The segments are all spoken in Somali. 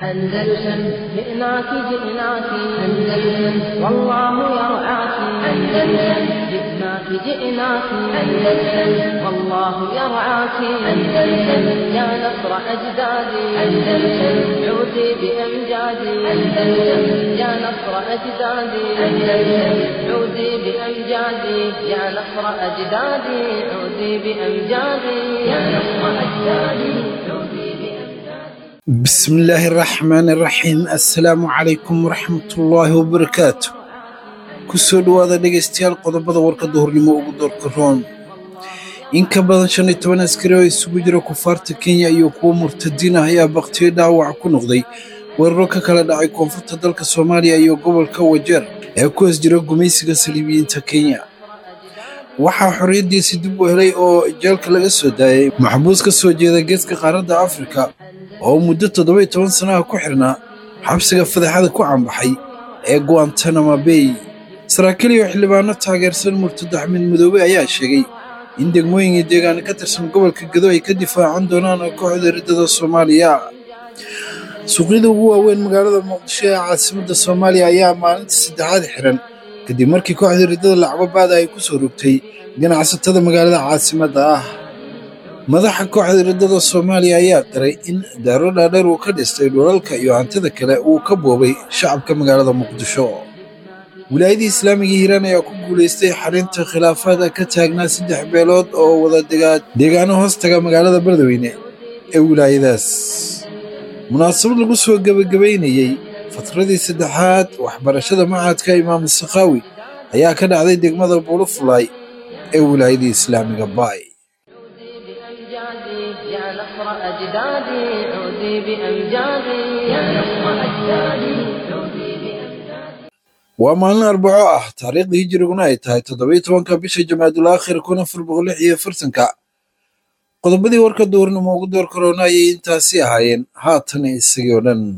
أندلسن جئناك جئناك أندلسن والله يرعاك أندلسن جئناك جئناك أندلسن والله يرعاك أندلسن يا نصر أجدادي أندلسن عودي بأمجادي أندلسن يا نصر أجدادي أندلسن عودي بأمجادي يا نصر أجدادي عودي بأمجادي يا نصر أجدادي عودي بأمجادي bismillaahi raxmaani raxiim assalaamu calaykum waraxmatullaahi wabarakaatu ku soo dhowaada dhegaystayaal qodobada warka duhurnimo ugu doorka roon in ka badan shan iyo toban askari oo isugu jira kufaarta kenya iyo kuwo murtadiin ah ayaa baktiyo dhaawac ku noqday weeraro ka kala dhacay koonfurta dalka soomaaliya iyo gobolka wajeer ee ku hoos jira gumaysiga saliibiyiinta kenya waxaa xorriyaddiisii dib u helay oo jeelka laga soo daayay maxbuus ka soo jeeda geeska qaaradda afrika oo muddo toddoba iyo toban sanaha ku xirnaa xabsiga fadeexada ku cambaxay ee guantanamo bay saraakiil iyo xildhibaano taageersan murtado axmed madoobe ayaa sheegay in degmooyin iyo deegaano ka tirsan gobolka gedo ay ka difaacan doonaan kooxda riddada soomaaliya suuqyada ugu waaweyn magaalada muqdisho ee caasimadda soomaaliya ayaa maalinta saddexaad xiran kadib markii kooxda riddada lacbabaada ay ku soo rogtay ganacsatada magaalada caasimadda ah madaxa kooxda riddada soomaaliya ayaa daray in daaro dhaadheer uu ka dhistay dhulalka iyo hantida kale uu ka boobay shacabka magaalada muqdisho wilaayadii islaamiga hiiraan ayaa ku guulaystay xalinta khilaafaada ka taagnaa saddex beelood oo wada degaa deegaano hoos taga magaalada beledweyne ee wilaayadaas munaasabad lagu soo gebagabaynayey fatradii saddexaad waxbarashada machadka imaam sakhaawi ayaa ka dhacday degmada buulufulay ee wilaayadii islaamiga baay بأمجادي يا نصر أجدادي عودي بأمجادي يا نصر أجدادي عودي بأمجادي waa maalin arbaco ah taariikhdii hijiriguna ay tahay toddobiyo tobanka bisha jamaadul aakhir kun afar boqol lix iyo afartanka qodobadii warka duurnimo ugu door karoona ayay intaasi ahaayeen haatan isagii oo dhan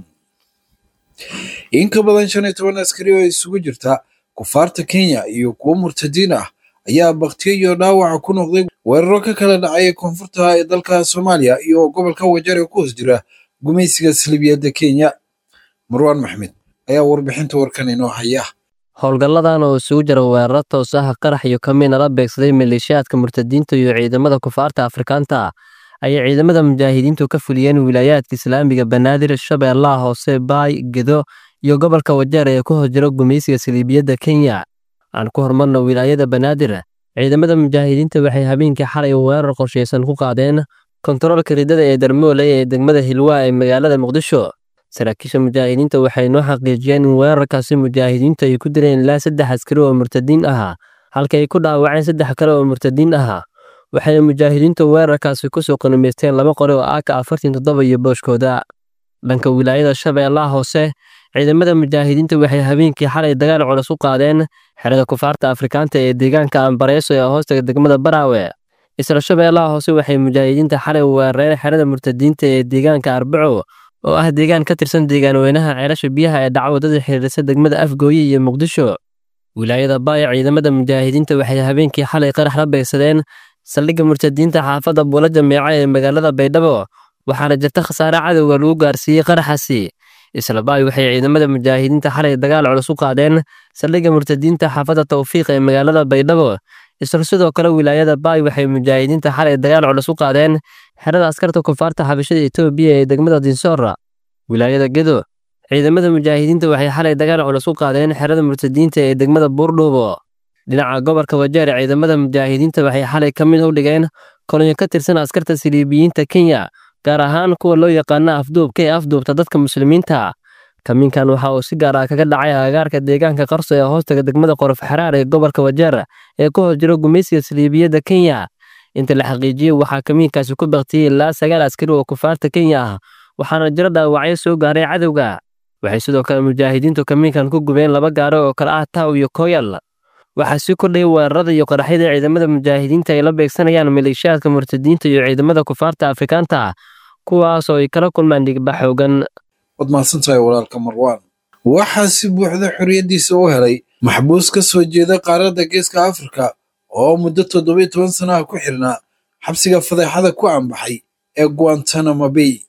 in ka badan shan iyo toban askari oo isugu jirta kufaarta kenya iyo kuwo murtadiin ah ayaa baktiyo iyo dhaawaca ku noqday weeraro ka kala dhacay koonfurta ee dalka soomaaliya iyo gobolka wajeer ee ku hoos jira gumaysiga salibiyadda kenya marwaan maxmed ayaa warbixinta warkan inoo haya howlgalladan oo isugu jira weeraro toos ah qarax iyo kamiina la beegsaday maleeshiyaadka murtadiinta iyo ciidamada kufaarta afrikaanta ayay ciidamada mujaahidiintu ka fuliyeen wilaayaadka islaamiga banaadir shabeellaha hoose baay gedo iyo gobolka wajeer ee ku hoos jira gumaysiga saliibiyadda kenya aan ku hormarno wilaayada banaadir ciidamada mujaahidiinta waxay habeenkii xalay weerar qorshaysan ku qaadeen kontaroolka riddada ee darmoole ee degmada hilwaa ee magaalada muqdisho saraakiisha mujaahidiinta waxay noo xaqiijiyeen in weerarkaasi mujaahidiintu ay ku dileen ilaa saddex askari oo murtadiin ahaa halka ay ku dhaawaceen saddex kale oo murtadiin ahaa waxayna mujaahidiintu weerarkaasi kusoo qanumaysteen laba qori oo aaka afartan toddoba iyo booshkooda dhanka wilaayada shabeellaha hoose ciidamada mujaahidiinta waxay habeenkii xalay dagaal culus u qaadeen xerada kufaarta afrikaanta ee deegaanka ambareeso ee hoostaga degmada baraawe isla shabeellaha hoose waxay mujaahidiinta xalay weerareen xerada murtadiinta ee deegaanka arbaco oo ah deegaan ka tirsan deegaanweynaha ceelasha biyaha ee dhacwadada xiriirisa degmada afgooye iyo muqdisho wilaayada baaya ciidamada mujaahidiinta waxay habeenkii xalay qarax la beegsadeen saldhigga murtadiinta xaafadda buula jameeca ee magaalada baydhabo waxaana jirta khasaare cadowga lagu gaarsiiyey qaraxaasi isla baay waxay ciidamada mujaahidiinta xalay dagaal culus u qaadeen saldhigga murtadiinta xaafadda tawfiiq ee magaalada baydhabo isla sidoo kale wilaayada baay waxay mujaahidiinta xalay dagaal culus u qaadeen xerada askarta kufaarta xabashada etoobiya ee degmada dinsoora wilaayada gedo ciidamada mujaahidiinta waxay xalay dagaal culus u qaadeen xerada murtadiinta ee degmada buurdhuubo dhinaca gobolka wajeer ciidamada mujaahidiinta waxay xalay ka mid u dhigeen kolonyo ka tirsan askarta siliibiyiinta kenya gaar ahaan kuwa loo yaqaana afduubka ee afduubta dadka muslimiinta kamiinkan waxa uu si gaar ah kaga dhacay agagaarka deegaanka qarso ee hoostaga degmada qorof xaraar ee gobolka wajeer ee ku hoos jiro gumaysiga saliibiyadda kenya inta la xaqiijiyey waxaa kamiinkaasi ku baktiyey ilaa sagaal askari oo kufaarta kenya ah waxaana jiro dhaawacyo soo gaaray cadowga waxay sidoo kale mujaahidiintu kamiinkan ku gubeen laba gaaro oo kale ah taw iyo koyal waxaa sii kordhayay weerarada iyo qaraxyada ciidamada mujaahidiinta ay la beegsanayaan maleeshiyaadka murtadiinta iyo ciidamada kufaarta afrikaanta kuwaas oo ay kala kulmaan dhigba xoogan waad mahadsantahay walaalka marwaan waxaa si buuxda xorriyaddiisa u helay maxbuus ka soo jeeda qaaradda geeska afrika oo muddo toddobiyo toban sanaha ku xirnaa xabsiga fadeexada ku ambaxay ee guantanamo bay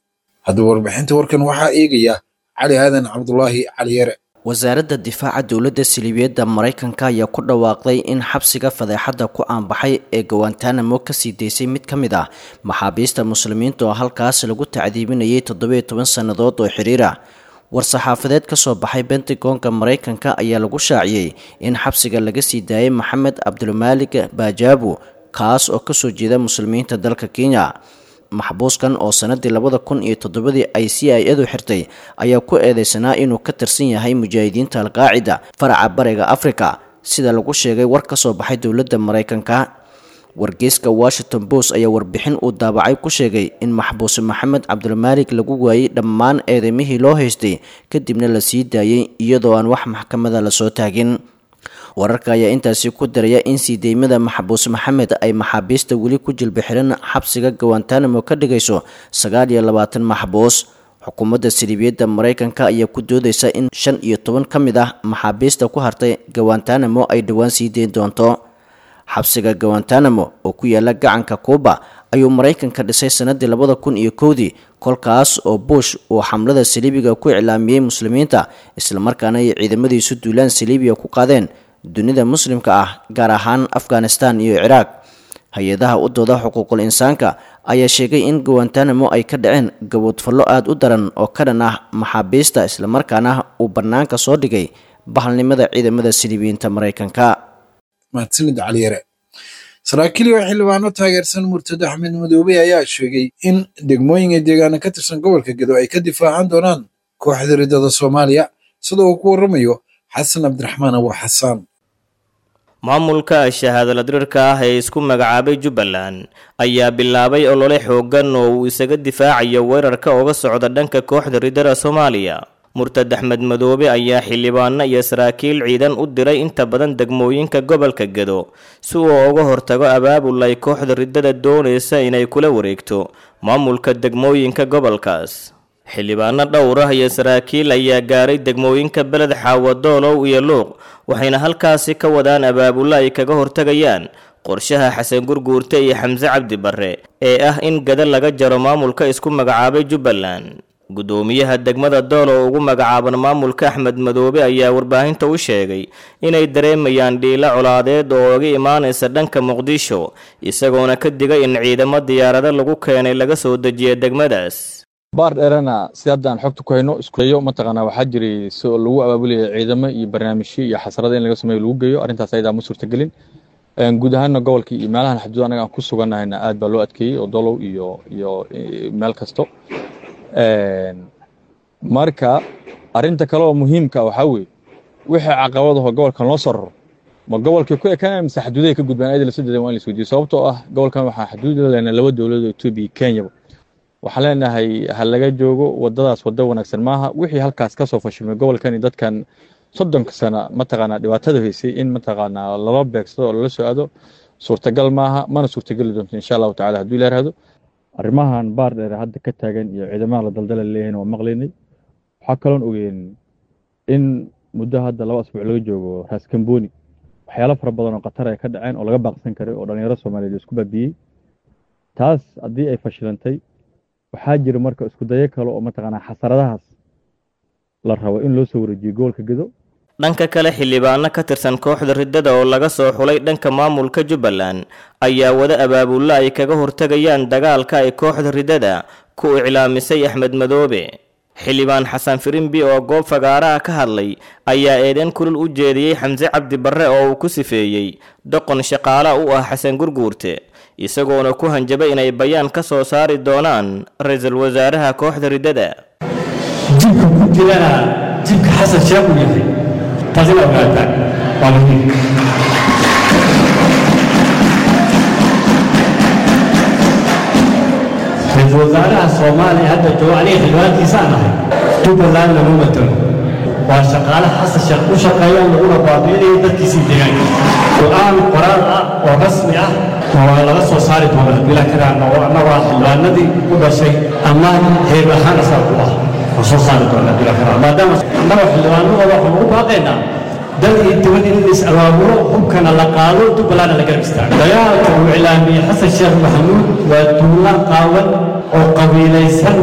haddaba warbixinta warkan waxaa eegaya cali aadan cabdulaahi cali yare wasaaradda difaaca dowladda siliibiyadda maraykanka ayaa ku dhawaaqday in xabsiga fadeexadda ku aanbaxay ee gawantanamo kasii daysay mid ka mid ah maxaabiista muslimiinta oo halkaas lagu tacdiibinayay toddobiyo toban sannadood oo xiriir ah war-saxaafadeed ka soo baxay bentagonka maraykanka ayaa lagu shaaciyey in xabsiga laga sii daayay maxamed cabdulmaalig baajabu kaas oo kasoo jeeda muslimiinta dalka kenya maxbuuskan oo sanadii labada kun iyo toddobadii ay c i adu xirtay ayaa ku eedeysanaa inuu ka tirsan yahay mujaahidiinta alqaacida faraca bariga afrika sida lagu sheegay war ka soo baxay dowladda maraykanka wargeyska washington post ayaa warbixin uu daabacay ku sheegay in maxbuuse maxamed cabdulmaalig lagu waayey dhammaan eedeymihii loo haystay kadibna la sii daayey iyadoo aan wax maxkamada lasoo taagin wararka ayaa intaasi ku daraya in sii deymada maxbuus maxamed ay maxaabiista weli ku jilba xiran xabsiga gawantanamo ka dhigayso sagaal iyo labaatan maxbuus xukuumadda siliibiyadda maraykanka ayaa ku doodeysa in shan iyo toban ka mid ah maxaabiista ku hartay gawantanamo ay dhowaan sii deyn doonto xabsiga gawantanamo oo ku yaala gacanka kuuba ayuu maraykanka dhisay sanadii labada kun iyo kowdii kolkaas oo bush uu xamlada saliibiga ku iclaamiyey muslimiinta islamarkaana ay ciidamadiisu duulaan saliibiya ku qaadeen dunida muslimka ah gaar ahaan afghanistan iyo ciraaq hay-adaha u dooda xuquuqul insaanka ayaa sheegay in gawantanamo ay ka dhaceen gaboodfallo aada u daran oo ka dhan ah maxaabiista islamarkaana uu bannaanka soo dhigay bahalnimada ciidamada siliibiyiinta maraykanka mahadsanid caliyare saraakiil iyo xildhibaano taageersan murtado axmed madoobe ayaa sheegay in degmooyinka deegaana ka tirsan gobolka gedo ay ka difaacan doonaan kooxda ridada soomaaliya sida uu ku warramayo xasan cabdiraxmaan abu xasaan maamulka shahaadaladirirka ah ee isku magacaabay jubbaland ayaa bilaabay olole xooggan oo uu isaga difaacayo weerarka uga socda dhanka kooxda ridada soomaaliya murtad axmed madoobe ayaa xildhibaano iyo saraakiil ciidan u diray inta badan degmooyinka gobolka gedo si uu uga hortago abaabul ay kooxda ridada doonaysa inay kula wareegto maamulka degmooyinka gobolkaas xildhibaano dhowr ah iyo saraakiil ayaa gaaray degmooyinka beled xaawadoolow iyo luuq waxayna halkaasi ka wadaan abaabulo ay kaga hortagayaan qorshaha xasan gurguurte iyo xamse cabdi barre ee ah in gada laga jaro maamulka isku magacaabay jubbaland guddoomiyaha degmada dool oo ugu magacaaban maamulka axmed madoobe ayaa warbaahinta u sheegay inay dareemayaan dhiilo colaadeed oo uga imaanaysa dhanka muqdisho isagoona ka digay in ciidamo diyaarado lagu keenay laga soo dejiya degmadaas baar dheerana si haddaan xogta ku hayno iskudayo mataqaanaa waxaa jiray si lagu abaabulaya ciidamo iyo barnaamijyo iyo xasarada in laga sameeyo lagu geeyo arrintaas ayadaa ma suurtagelin guud ahaanna gobolkii iyo meelahan xaduud anaga aan ku sugannahayna aad baa loo adkeeyey oo dolow iyo iyo meel kasto marka arrinta kale oo muhiimka waxaa weeye wixii caqabadaho gobolkan loo soo raro ma gobolkii ku ekaan mise xaduudahay ka gudbaan ayada lasoo dedan waa in la isweydiyo sababtoo ah gobolkan waxaa xaduud la leenahay laba dowladood etoobiya iyo kenyaba waxaan leenahay ha laga joogo wadadaas waddo wanaagsan maaha wixii halkaas ka soo fashilmay gobolkan iyo dadkan soddonka sana mataqaanaa dhibaatada haysay in mataqaanaa lala beegsado oo lala soo aado suurtagal maaha mana suurtageli doonto insha allahu tacala hadduu ila yaraahdo arrimahan baar dheer hadda ka taagan iyo ciidamaha la daldala leeyahin waa maqlaynay waxaa kaloon ogeyn in muddo hadda laba asbuuc laga joogo raas kamboni waxyaalo fara badan oo khatar ay ka dhaceen oo laga baaqsan karay oo dhalinyaro soomaaliyeed isku baabiyey taas haddii ay fashilantay waxaa jira marka isku dayo kale oo mataqaanaa xasaradahaas la rabo in loo soo wareejiyo gobolka gedo dhanka kale xildhibaano ka tirsan kooxda riddada oo laga soo xulay dhanka maamulka jubbaland ayaa wada abaabulla ay kaga hortagayaan dagaalka ay kooxda riddada ku iclaamisay axmed madoobe xildhibaan xasan firimbi oo goob fagaaraha ka hadlay ayaa eedeyn kulul u jeediyey xamse cabdi barre oo uu ku sifeeyey doqon shaqaala u ah xasan gurguurte isagoona ku hanjabay inay bayaan ka soo saari doonaan ra-iisul wasaaraha kooxda riddada jibka ku jirana jibka xasan sheekh uu yahay taasina ogaataan waa muhiim ra-iisul wasaaraha soomaaliya hadda jooga aniga xildhibaankiisaan nahay jubbaland lama matalo waa shaqaale xasan sheekh u shaqeeya laguna baabi'inaya dadkiisii deegaanka go-aan qoraal ah oo rasmi ah waa laga soo saari doonaa bila karaana oo annagoo xildhibaanadii u dhashay ama heeb ahaan asaa ku ah waa soo saari doonaa bila karaan maadaama annagoo xildhibaanadooda waxaan ugu baaqaynaa dal iyo dibad in is abaaburo hubkana la qaado jubbalandna la garab istaago dagaalka uu iclaamiyey xasan sheekh maxamuud waa duulaan qaawan oo qabiilaysan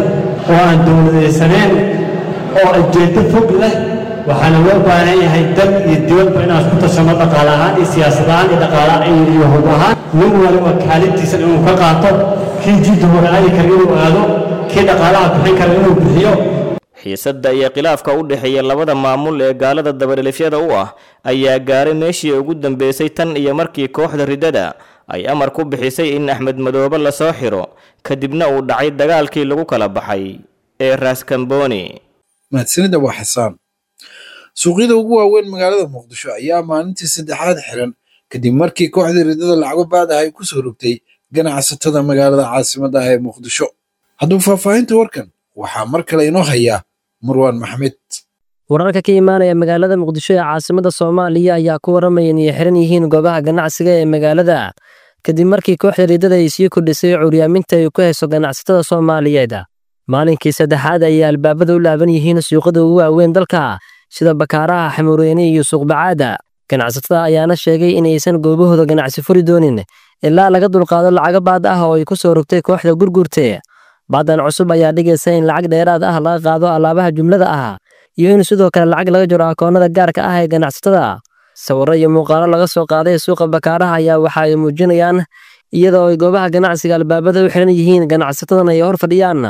oo aan dowladaysaneen oo ujeeddo fog leh waxaana loo baahan yahay dal iyo dibadba inaan ku tashanno dhaqaale ahaan iyo siyaasad ahaan iyo dhaqaale iyo hub ahaan nin waliba kaalintiisa inuu ka qaato kii jidda hore aadi kara inuu aado kii dhaqaalaha bixin kara inuu bixiyo xiisadda iyo khilaafka u dhexeeya labada maamul ee gaalada dabadhelifyada u ah ayaa gaaray meeshii ugu dambeysay tan iyo markii kooxda riddada ay amar ku bixisay in axmed madoobe lasoo xiro kadibna uu dhacay dagaalkii lagu kala baxay ee raaskamboni mahadsanida waa xasaan suuqyada ugu waaweyn magaalada muqdisho ayaa maalintii saddexaad xiran kadib markii kooxdii riddada lacago baada ay ku soo rogtay ganacsatada magaalada caasimadda ah ee muqdisho hadduu faahfaahinta warkan waxaa mar kale inoo hayaa marwaan maxmed wararka ka imaanaya magaalada muqdisho ee caasimadda soomaaliya ayaa ku waramaya inay xiran yihiin goobaha ganacsiga ee magaalada kadib markii kooxda riddada ay sii kordhisay curyaaminta ay ku hayso ganacsatada soomaaliyeed maalinkii saddexaad ayay albaabada u laaban yihiin suuqada ugu waaweyn dalka sida bakaaraha xamuureyne iyo suuqbacaada ganacsatada ayaana sheegay inaysan goobahooda ganacsi furi doonin ilaa laga dulqaado lacago baad ah oo ay ku soo rogtay kooxda gurgurte baadan cusub ayaa dhigaysa in lacag dheeraad ah laga qaado alaabaha jumlada ah iyo in sidoo kale lacag laga jiro akoonnada gaarka ah ee ganacsatada sawirro iyo muuqaalo laga soo qaaday suuqa bakaaraha ayaa waxa ay muujinayaan iyadoo ay goobaha ganacsiga albaabada u xiran yihiin ganacsatadan ay hor fadhiyaan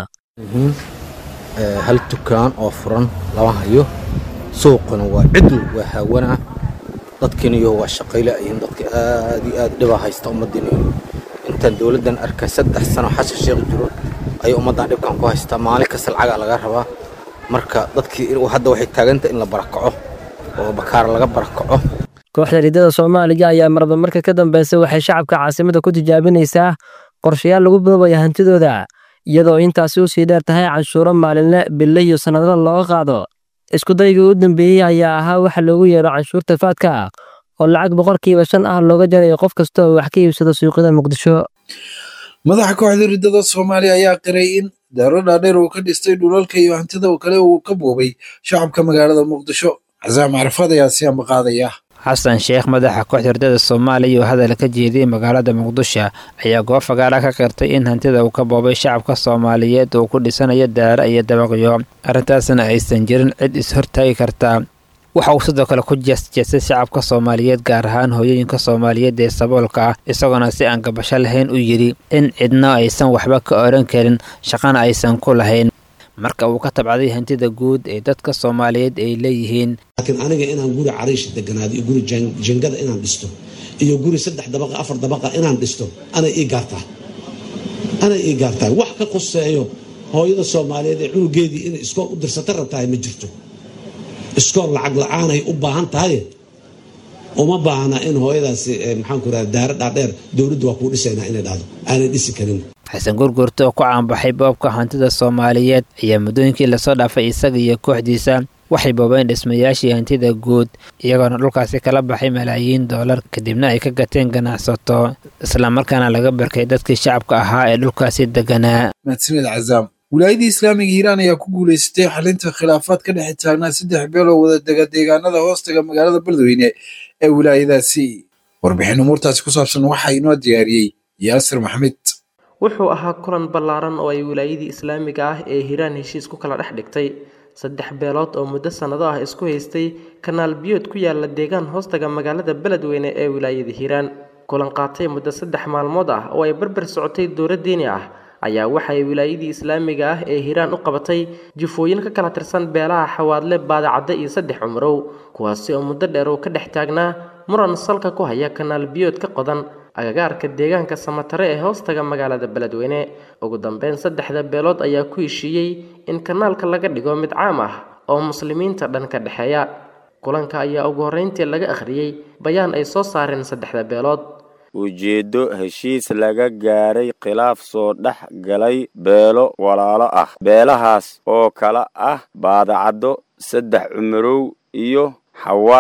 hal dukaan oo furan lama hayo suuquna waa cidl waa haawana dadkiiniyo waa shaqayle ayihiin dadka aad iyo aad dhibaa haysta ummaddiiniyo intaan dowladdan arkay saddex sano xasha sheekh jiro ayay ummaddan dhibkan ku haystaa maalin kasta lacagaa laga rabaa marka dadkii hadda waxay taaganta in la barakaco oo bakaar laga barakaco kooxda riddada soomaaliya ayaa marba marka ka dambeysa waxay shacabka caasimadda ku tijaabinaysaa qorshayaal lagu boobaya hantidooda iyadoo intaasi u sii dheer tahay canshuuro maalinle bille iyo sannadada looga qaado iskudaygii u dambeeyey ayaa ahaa waxa loogu yeero canshuurta faadka oo lacag boqolkiiba shan ah looga jarayo qof kasta oo wax ka iibsado suuqyada muqdisho madaxa kooxda riddada soomaaliya ayaa qiray in daaro dhaadheer uu ka dhistay dhulalka iyo hantida kale uu ka boobay shacabka magaalada muqdisho casaam carafaad ayaa si ambaqaadaya xasan sheekh madaxa kooxda riddada soomaaliya oo hadal ka jeediyey magaalada muqdisho ayaa goob fagaara ka qirtay in hantida uu ka boobay shacabka soomaaliyeed uu ku dhisanayo daara iyo dabaqyo arrintaasna aysan jirin cid is-hortaagi kartaa waxa uu sidoo kale ku jeesjeestay shacabka soomaaliyeed gaar ahaan hooyooyinka soomaaliyeed ee saboolka ah isagoona si aan gabasho lahayn u yidhi in cidna aysan waxba ka odhan karin shaqana aysan ku lahayn marka uu ka tabcaday hantida guud ee dadka soomaaliyeed ay leeyihiin laakiin aniga inaan guri cariish deganaado iyo guri jangada inaan dhisto iyo guri saddex dabaqa afar dabaqa inaan dhisto anay ii gaartaa anay ii gaartahay wax ka qoseeyo hooyada soomaaliyeed ee cunugeedii inay iskool u dirsata rabtahay ma jirto iskool lacag la-aanay u baahan tahay uma baahna in hooyadaasi maxaanku irahda daaro dhaadheer dowladdu waa kuu dhisaynaa inay dhahdo aanay dhisi karin xasan gurgurta oo ku caanbaxay boobka hantida soomaaliyeed ayaa muddooyinkii lasoo dhaafay isaga iyo kooxdiisa waxay boobeen dhismayaashii hantida guud iyagoona dhulkaasi kala baxay malaayiin doolar kadibna ay ka gateen ganacsato islamarkaana laga barkay dadkii shacabka ahaa ee dhulkaasi deganaa mahadsanid cazaam wilaayadii islaamiga hiiraan ayaa ku guulaysatay xalinta khilaafaad ka dhex taagnaa saddex beel oo wada dega deegaanada hoostaga magaalada beledweyne ee wilaayadaasi warbixin umuurtaasi ku saabsan waxaa inoo diyaariyey yaasir maxmed wuxuu ahaa kulan ballaaran oo ay wilaayadii islaamiga ah ee hiiraan heshiis ku kala dhex dhigtay saddex beelood oo muddo sannado ah isku haystay kanaal biyood ku yaala deegaan hoostaga magaalada beledweyne ee wilaayada hiiraan kulan qaatay muddo saddex maalmood ah oo ay barbar socotay dowla diini ah ayaa waxay wilaayadii islaamiga ah ee hiiraan u qabatay jifooyin ka kala tirsan beelaha xawaadle baadacadde iyo saddex cumrow kuwaasi oo muddo dheer uu ka dhex taagnaa muran salka ku haya kanaal biyood ka qodan agagaarka deegaanka samatare ee hoostaga magaalada beledweyne ugu dambeyn saddexda beelood ayaa ku heshiiyey in kanaalka laga dhigo mid caam ah oo muslimiinta dhan ka dhexeeya kulanka ayaa ugu horreyntii laga akhriyey bayaan ay soo saareen saddexda beelood ujeeddo heshiis laga gaaray khilaaf soo dhex galay beelo walaalo ah beelahaas oo kala ah baadacaddo saddex cumarow iyo xawaadle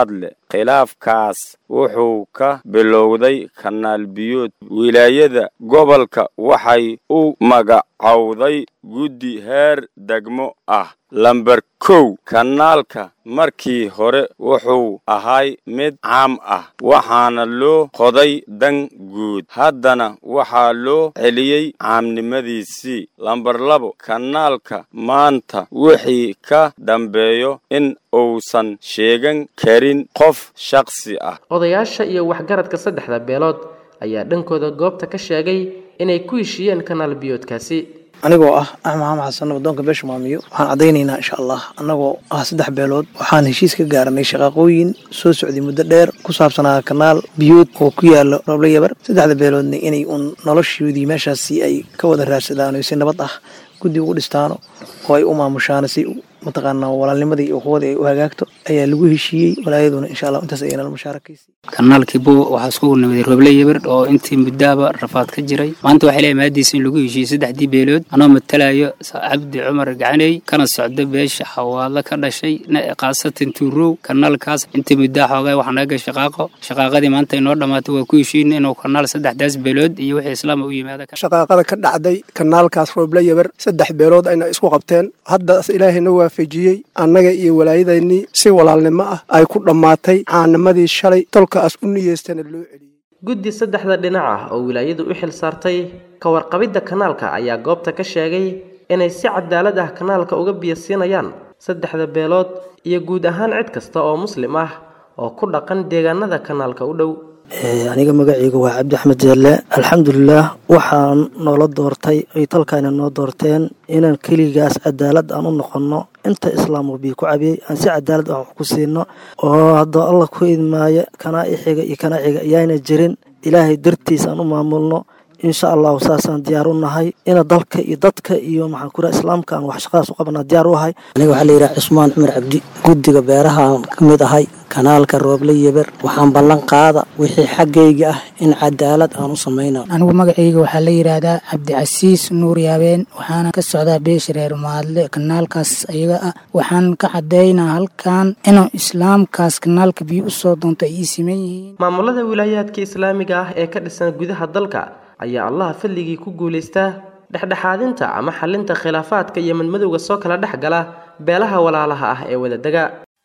khilaafkaas wuxuu ka bilowday kanaal biyood wilaayada gobolka waxay u magacowday guddi heer degmo ah lamber kow kanaalka markii hore wuxuu ahay mid caam ah waxaana loo qoday dan guud haddana waxaa loo celiyey caamnimadiisii lamber labo kanaalka maanta wixii ka dambeeyo in uusan sheegan karin qof shakhsi ah odayaasha iyo waxgaradka saddexda beelood ayaa dhankooda goobta ka sheegay inay ku heshiiyeen kanaal biyoodkaasi anigoo ah axmed maxamed xasan wadoonka beesha maamiyo waxaan caddaynaynaa insha allah annagoo ah saddex beelood waxaan heshiis ka gaaranay shaqaaqooyin soo socday muddo dheer ku saabsanaa kanaal biyood oo ku yaalo roble yabar saddexda beeloodna inay uun noloshoodii meeshaasi ay ka wada raadsadaan oo si nabad ah guddi ugu dhistaano oo ay u maamushaan si mataqaanaa walaalnimadii iyo quwadii ay u hagaagto ayaa lagu heshiiyey walaayaduna insha allah intaas ayay nala mushaarakaysay kanaalkii buuba waxaa iskugu nimiday roble yabar oo intii muddaaba rafaad ka jiray maanta waxay leeyahay maadiisa in lagu heshiiyey saddexdii beelood anoo matalayo cabdi cumar gacaney kana socda beesha xawaadlo ka dhashay khaasatan tuurow kanaalkaas intii muddaa xoogaa waxaa naga gashay shaqaaqo shaqaaqadii maanta inoo dhammaatay waa ku heshiina inuu kanaal saddexdaas beelood iyo wixii islaama u yimaada shaqaaqada ka dhacday kanaalkaas roble yabar saddex beelood ayna isku qabteen haddaas ilaahayna waafajiyey annaga iyo walaayadaynii si walaalnimo ah ay ku dhammaatay caanimadii shalay tolkaas u niyeystana loo celiyey guddi saddexda dhinac ah oo wilaayadu u xil saartay ka warqabidda kanaalka ayaa goobta ka sheegay inay si cadaalad ah kanaalka uga biyasiinayaan saddexda beelood iyo guud ahaan cid kasta oo muslim ah oo ku dhaqan deegaanada kanaalka u dhow aniga magacayga waa cabdi axmed jeelle alxamdulilaah waxaan noola doortay ay talkaana noo doorteen inaan keligaas cadaalad aan u noqonno inta islaam bii ku cabiyey aan si cadaalad ah wax ku siino oo haddoo allah ku idmaayo kanaa ixiga iyo kanaa xiga ayaana jirin ilaahay dartiis aan u maamulno insha allahu saasaan diyaar u nahay ina dalka iyo dadka iyo maxaan kura islaamka aan wax shaqadaas u qabanaa diyaar u ahay aniga waxaa la yidhaha cusmaan cumar cabdi guddiga beerahaan ka mid ahay kanaalka rooble yeber waxaan ballan qaada wixii xaggayga ah in cadaalad aan u samayna anigu magacayga waxaa la yidhaahdaa cabdicasiis nuur yaabeen waxaana ka socdaa beesha reer maadle kanaalkaas ayaga ah waxaan ka caddaynaa halkan inuu islaamkaas kanaalka biyo u soo doonto ay ii siman yihiin maamulada wilaayaadka islaamiga ah ee ka dhisan gudaha dalka ayaa allaha fadligii ku guulaystaa dhexdhexaadinta ama xalinta khilaafaadka iyo madmadowga soo kala dhex gala beelaha walaalaha ah ee wadadega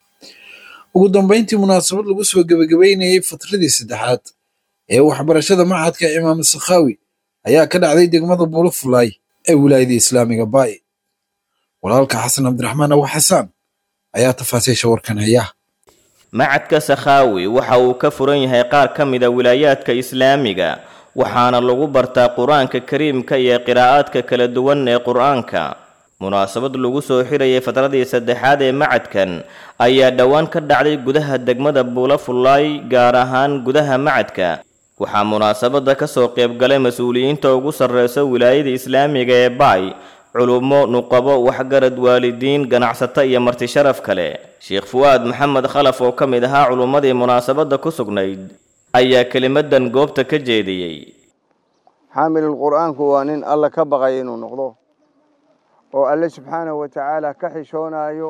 ugu dambeyntii munaasabad lagu soo gebagabeynayay fatradii saddexaad ee waxbarashada machadka imaam sakhaawi ayaa ka dhacday degmada buulafulaay ee wilaayada islaamiga baay walaalka xasan cabdiraxmaan abu xasaan ayaa tafaasiisha warkan haya macadka sakhaawi waxa uu ka furan yahay qaar ka mida wilaayaadka islaamiga waxaana lagu bartaa qur-aanka kariimka iyo qiraa'aadka kala duwan ee qur-aanka munaasabad lagu soo xirayay fatradii saddexaad ee macadkan ayaa dhowaan ka dhacday gudaha degmada buulafulaay gaar ahaan gudaha macadka waxaa munaasabadda ka soo qaybgalay mas-uuliyiinta ugu sarreysa wilaayada islaamiga ee baay culummo nuqabo waxgarad waalidiin ganacsato iyo marti sharaf kale sheekh fuwaad maxamed khalaf oo ka mid ahaa culummadii munaasabadda ku sugnayd ayaa kelimadan goobta ka jeediyey xaamilul qur-aanku waa nin alla ka baqaya inuu noqdo oo alle subxaanahu wa tacaala ka xishoonayo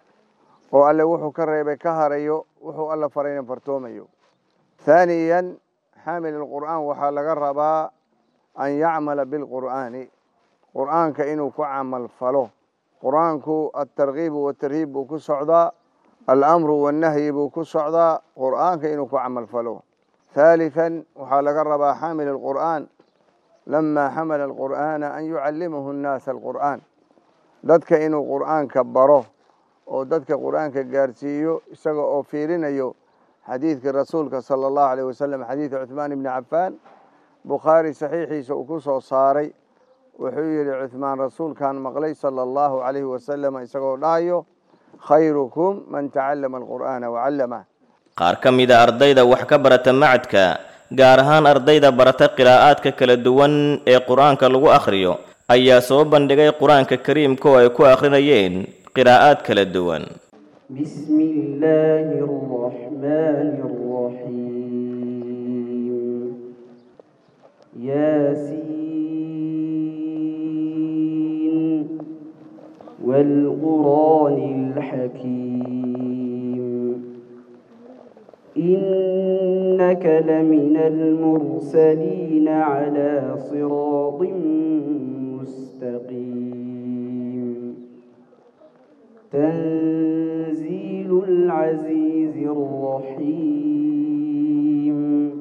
oo alle wuxuu ka reebay ka harayo wuxuu alla farayna fartoomayo thaaniyan xaamilul qur'aan waxaa laga rabaa an yacmala bilqur'aani qur'aanka inuu ku camal falo qur'aanku altarkiibu watarhiib buu ku socdaa alamru wannahyi buu ku socdaa qur'aanka inuu ku camal falo ثالثا waxaa laga rabaa xaamil الqur'an lama xamala الqur'ana an yucalimahu الnaasa الqur'an dadka inuu qur'aanka baro oo dadka qur'aanka gaarsiiyo isaga oo fiirinayo xadiidkii rasuulka salى الlahu عalيه wasalam xadiid cuثmaan ibni cafaan bukhaari saxiixiisa uu ku soo saaray wuxuu yihi cuثmaan rasuulkan maqlay salى الlahu عalayhi wasalam isagoo dhahayo khayrukum man tacalama الqur'ana wacallamah qaar ka mida ardayda wax ka barata macadka gaar ahaan ardayda barata qiraa'aadka kala duwan ee qur-aanka lagu akhriyo ayaa soo bandhigay qur-aanka kariimka oo ay ku akhrinayeen qiraa'aad kala duwan بسم الله الرحمن الرحيم ياسين والقرآن الحكيم وإنك لمن المرسلين على صراط مستقيم تنزيل العزيز الرحيم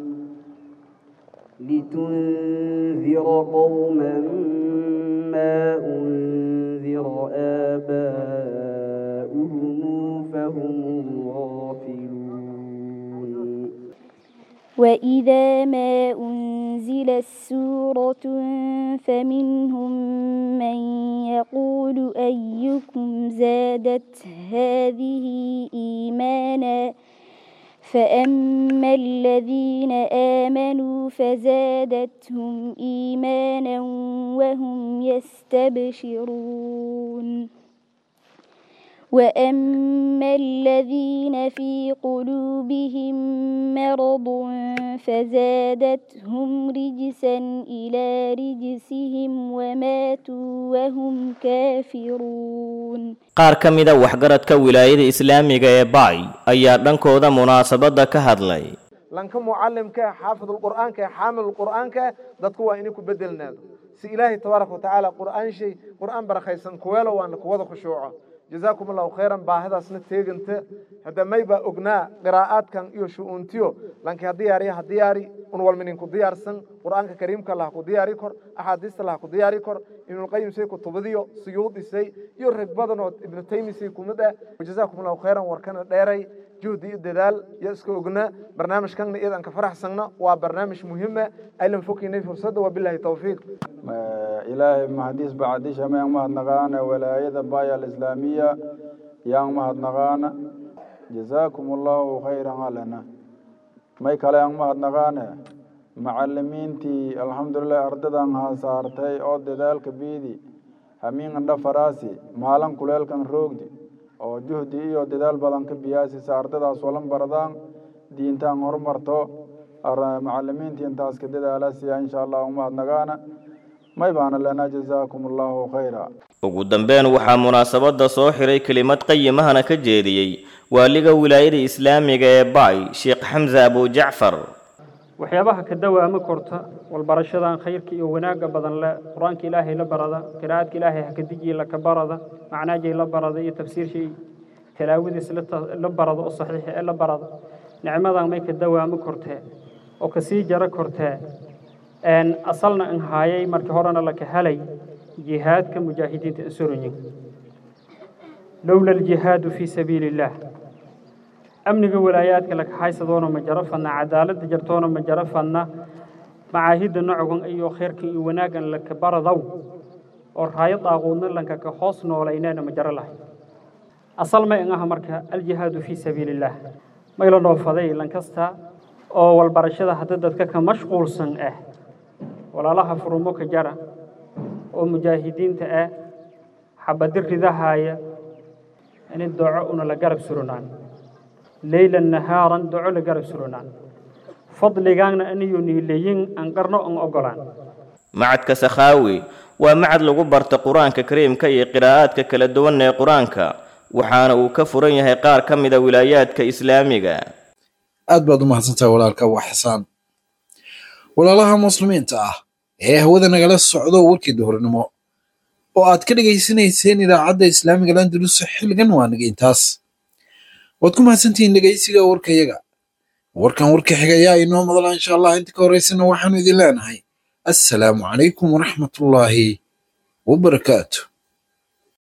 لتنذر قوما ما أنذر آباؤهم فهم غافلون وإذا ما أنزلت سورة فمنهم من يقول أيكم زادت هذه إيمانا فأما الذين آمنوا فزادتهم إيمانا وهم يستبشرون وأما الذين في قلوبهم مرض فزادتهم رجسا إلى رجسهم وماتوا وهم كافرون qaar ka mida waxgaradka wilaayada islaamiga ee baay ayaa dhankooda munaasabadda ka hadlay lanka mucalimka ee xaafidulqur'aanka ee xaamilulqur'aanka dadku waa inay ku bedelnaado si ilaahay tabaaraka watacaala qur'aan shay qur'aan barakaysan kuweelo waana kuwada khushuuco jazaakum allahu khayran baahidaasna teeganta hadda may baa ognaa qiraa'aadkan iyo shu'uuntiyo lanki ha diyaariya ha diyaari un walminin ku diyaarsan qur'aanka kariimka lah ku diyaari kor axaadiista lah ku diyaari kor ibnulqayim say kutubadiyo suyuudisay iyo rag badanoo ibnu taymisay kumid ah jazaakum allahu khayran warkana dheeray juhdi iyo dadaal iyo iska ogna barnaamijkanna iyadan ka faraxsanna waa barnaamij muhiima aylan fokinay fursadda wabilahi tawfiiq ilaahay mahadiis bacdisha mayaan mahadnaqaana walaayada baaya alislaamiya yaan mahadnaqaana jazaakum allahu khayran alana may kale aan mahadnaqaane macalimiintii alxamdulilah ardadan hasaartay oo dadaalka biidi hamiingan dhafaraasi maalin kuleelkan roogdi oo juhdi iyo dadaal badan ka biyaasisa ardadaas walan baradaan diintaan horumarto macalimiintii intaas ka dadaalasiya insha allah umahadnagaana may baana lenaa jazaakum allahu khayra ugu dambeyn waxaa munaasabadda soo xiray kelimad qayimahana ka jeediyey waaliga wilaayada islaamiga ee baay sheekh xamse abujacfar waxyaabaha ka dawaama korta walbarashadan khayrka iyo wanaagga badan le qur-aanka ilaahay la barada qiraa'adka ilaahay hakadijiya laka barada macnaajay la barada iyo tafsiirshay talaawadiis la barada oo saxiixa ee la barada nicmadan may ka dawaamo kortee oo kasii jaro kortee asalna an haayay markii horena laka helay jihaadka mujaahidiinta insuranyin lowla aljihaadu fii sabiili illaah amniga walaayaadka lakaxaysadoona ma jaro fadna cadaaladda jartoona ma jaro fadna macaahidda nocogan iyo khayrka iyo wanaaggan laka baradow oo raayo daaquudna lanka ka hoos noolayneena ma jaro lahay asal may an aha marka aljihaadu fii sabiili illaah mayla dhoofaday lankasta oo walbarashada hadda dadka ka mashquulsan ah walaalaha furumo ka jara oo mujaahidiinta ah xabadi ridahaaya in doco una la garab suranaan leylan nahaaran doco la garab suranaan fadligaanna aniyo niileyin aan qarno aan ogolaan macadka sakhaawi waa macad lagu barta qur-aanka kariimka iyo qiraa'aadka kala duwan ee qur-aanka waxaana uu ka furan yahay qaar ka mida wilaayaadka islaamiga aad baad u mahadsantahay walaalka waa xasaan walaalaha muslimiinta ah ee hawada nagala socdo warkii duhurnimo oo aad ka dhegaysanayseen idaacadda islaamiga landulus xilligan waa naga intaas waad ku mahadsantihiin dhegaysiga warkayaga warkan warka xiga ayaa inoo madala insha allah inta ka horeysana waxaanu idin leenahay assalaamu calaykum waraxmatullaahi wabarakaatu